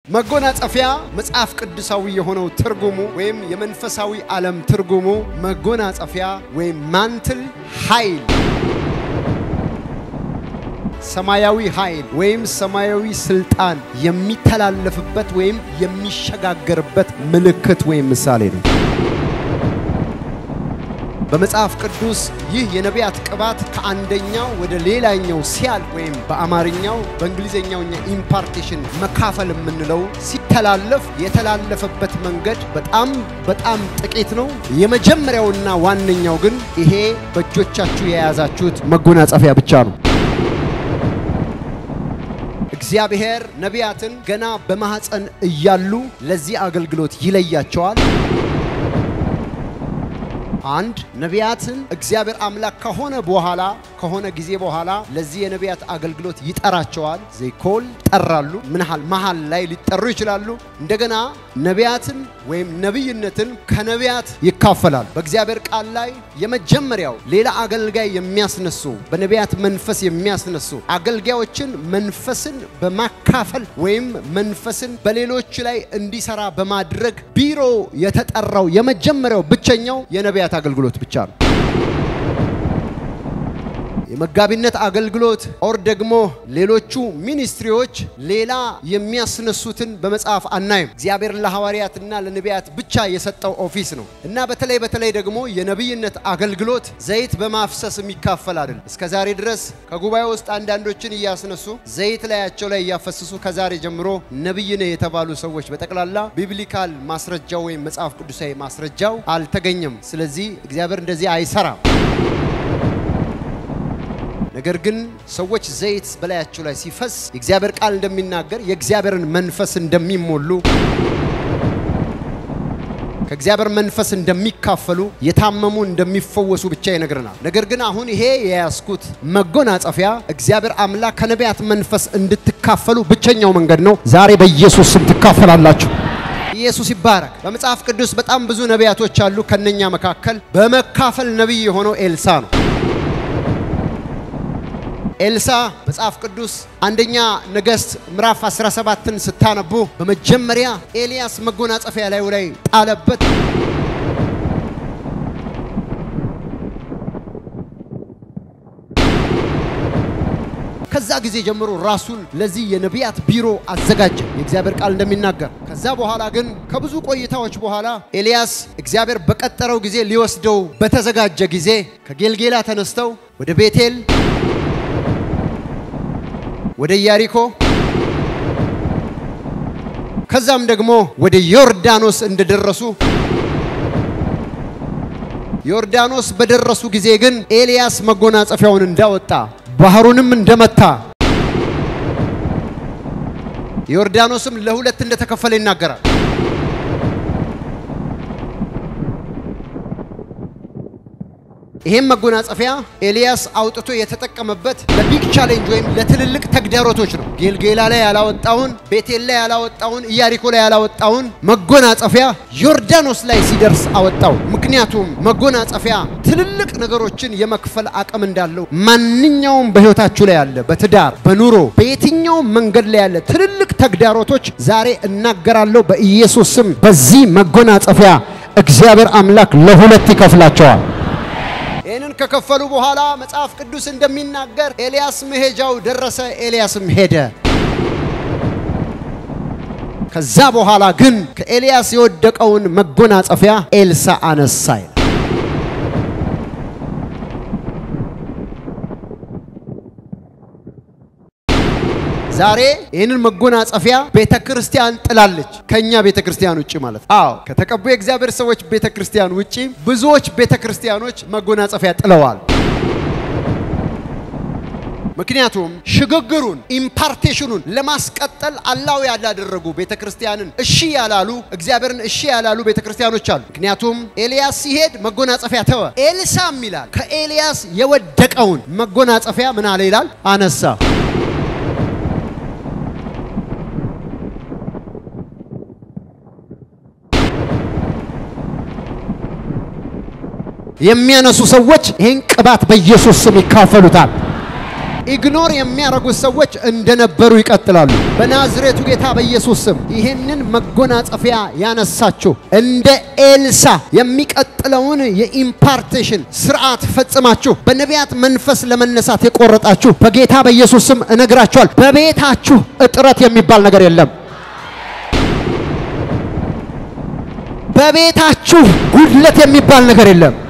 መጎናጸፊያ መጽሐፍ ቅዱሳዊ የሆነው ትርጉሙ ወይም የመንፈሳዊ ዓለም ትርጉሙ መጎናጸፊያ ወይም ማንትል ኃይል ሰማያዊ ኃይል ወይም ሰማያዊ ስልጣን የሚተላለፍበት ወይም የሚሸጋገርበት ምልክት ወይም ምሳሌ ነው። በመጽሐፍ ቅዱስ ይህ የነቢያት ቅባት ከአንደኛው ወደ ሌላኛው ሲያል ወይም በአማርኛው በእንግሊዝኛውኛ ኢምፓርቴሽን መካፈል የምንለው ሲተላለፍ የተላለፈበት መንገድ በጣም በጣም ጥቂት ነው። የመጀመሪያውና ዋነኛው ግን ይሄ በእጆቻችሁ የያዛችሁት መጎናጸፊያ ብቻ ነው። እግዚአብሔር ነቢያትን ገና በማኅፀን እያሉ ለዚህ አገልግሎት ይለያቸዋል። አንድ ነቢያትን እግዚአብሔር አምላክ ከሆነ በኋላ ከሆነ ጊዜ በኋላ ለዚህ የነቢያት አገልግሎት ይጠራቸዋል። ዘይኮል ይጠራሉ። ምንሃል መሃል ላይ ሊጠሩ ይችላሉ። እንደገና ነቢያትን ወይም ነቢይነትን ከነቢያት ይካፈላል። በእግዚአብሔር ቃል ላይ የመጀመሪያው ሌላ አገልጋይ የሚያስነሱ በነቢያት መንፈስ የሚያስነሱ አገልጋዮችን መንፈስን በማካፈል ወይም መንፈስን በሌሎች ላይ እንዲሰራ በማድረግ ቢሮ የተጠራው የመጀመሪያው ብቸኛው የነቢያት አገልግሎት ብቻ ነው። የመጋቢነት አገልግሎት ኦር ደግሞ ሌሎቹ ሚኒስትሪዎች ሌላ የሚያስነሱትን በመጽሐፍ አናይም። እግዚአብሔር ለሐዋርያትና ለነቢያት ብቻ የሰጠው ኦፊስ ነው እና በተለይ በተለይ ደግሞ የነቢይነት አገልግሎት ዘይት በማፍሰስ የሚካፈል አይደለም። እስከ ዛሬ ድረስ ከጉባኤ ውስጥ አንዳንዶችን እያስነሱ ዘይት ላያቸው ላይ እያፈሰሱ ከዛሬ ጀምሮ ነቢይ ነህ የተባሉ ሰዎች በጠቅላላ ቢብሊካል ማስረጃው ወይም መጽሐፍ ቅዱሳዊ ማስረጃው አልተገኘም። ስለዚህ እግዚአብሔር እንደዚህ አይሰራም። ነገር ግን ሰዎች ዘይት በላያቸው ላይ ሲፈስ የእግዚአብሔር ቃል እንደሚናገር የእግዚአብሔርን መንፈስ እንደሚሞሉ ከእግዚአብሔር መንፈስ እንደሚካፈሉ የታመሙ እንደሚፈወሱ ብቻ ይነግረናል። ነገር ግን አሁን ይሄ የያዝኩት መጎናጸፊያ እግዚአብሔር አምላክ ከነቢያት መንፈስ እንድትካፈሉ ብቸኛው መንገድ ነው። ዛሬ በኢየሱስ ስም ትካፈላላችሁ። ኢየሱስ ይባረክ። በመጽሐፍ ቅዱስ በጣም ብዙ ነቢያቶች አሉ። ከነኛ መካከል በመካፈል ነቢይ የሆነው ኤልሳ ነው። ኤልሳ መጽሐፍ ቅዱስ አንደኛ ነገሥት ምዕራፍ 17ን ስታነቡ በመጀመሪያ ኤልያስ መጎናጸፊያ ላዩ ላይ ጣለበት። ከዛ ጊዜ ጀምሮ ራሱን ለዚህ የነቢያት ቢሮ አዘጋጀ፣ የእግዚአብሔር ቃል እንደሚናገር። ከዛ በኋላ ግን ከብዙ ቆይታዎች በኋላ ኤልያስ እግዚአብሔር በቀጠረው ጊዜ ሊወስደው በተዘጋጀ ጊዜ ከጌልጌላ ተነስተው ወደ ቤቴል ወደ ኢያሪኮ ከዛም ደግሞ ወደ ዮርዳኖስ እንደደረሱ ዮርዳኖስ በደረሱ ጊዜ ግን ኤልያስ መጎናጸፊያውን እንዳወጣ ባህሩንም እንደመታ ዮርዳኖስም ለሁለት እንደተከፈለ ይናገራል። ይሄም መጎናጸፊያ ኤልያስ አውጥቶ የተጠቀመበት ለቢግ ቻሌንጅ ወይም ለትልልቅ ተግዳሮቶች ነው። ጌልጌላ ላይ ያላወጣውን፣ ቤቴል ላይ ያላወጣውን፣ ኢያሪኮ ላይ ያላወጣውን መጎናጸፊያ ዮርዳኖስ ላይ ሲደርስ አወጣው። ምክንያቱም መጎናጸፊያ ትልልቅ ነገሮችን የመክፈል አቅም እንዳለው ማንኛውም በሕይወታችሁ ላይ ያለ በትዳር በኑሮ በየትኛውም መንገድ ላይ ያለ ትልልቅ ተግዳሮቶች ዛሬ እናገራለሁ በኢየሱስ ስም በዚህ መጎናጸፊያ እግዚአብሔር አምላክ ለሁለት ይከፍላቸዋል። ይህንን ከከፈሉ በኋላ መጽሐፍ ቅዱስ እንደሚናገር ኤልያስ መሄጃው ደረሰ፣ ኤልያስም ሄደ። ከዛ በኋላ ግን ከኤልያስ የወደቀውን መጎናጸፊያ ኤልሳ አነሳ ይላል። ዛሬ ይህንን መጎናጸፊያ ቤተ ክርስቲያን ጥላለች። ከኛ ቤተ ክርስቲያን ውጭ ማለት ነው። አዎ ከተቀቡ የእግዚአብሔር ሰዎች ቤተ ክርስቲያን ውጭ ብዙዎች ቤተ ክርስቲያኖች መጎናጸፊያ ጥለዋል። ምክንያቱም ሽግግሩን ኢምፓርቴሽኑን ለማስቀጠል አላው ያላደረጉ ቤተ ክርስቲያንን እሺ ያላሉ እግዚአብሔርን እሺ ያላሉ ቤተ ክርስቲያኖች አሉ። ምክንያቱም ኤልያስ ሲሄድ መጎናጸፊያ ተወ። ኤልሳም ይላል ከኤልያስ የወደቀውን መጎናጸፊያ ምን አለ ይላል አነሳ። የሚያነሱ ሰዎች ይህን ቅባት በኢየሱስ ስም ይካፈሉታል። ኢግኖር የሚያደርጉት ሰዎች እንደነበሩ ይቀጥላሉ። በናዝሬቱ ጌታ በኢየሱስ ስም ይህንን መጎናጸፊያ ያነሳችሁ እንደ ኤልሳ የሚቀጥለውን የኢምፓርቴሽን ስርዓት ፈጽማችሁ በነቢያት መንፈስ ለመነሳት የቆረጣችሁ በጌታ በኢየሱስ ስም እነግራችኋል። በቤታችሁ እጥረት የሚባል ነገር የለም። በቤታችሁ ጉድለት የሚባል ነገር የለም።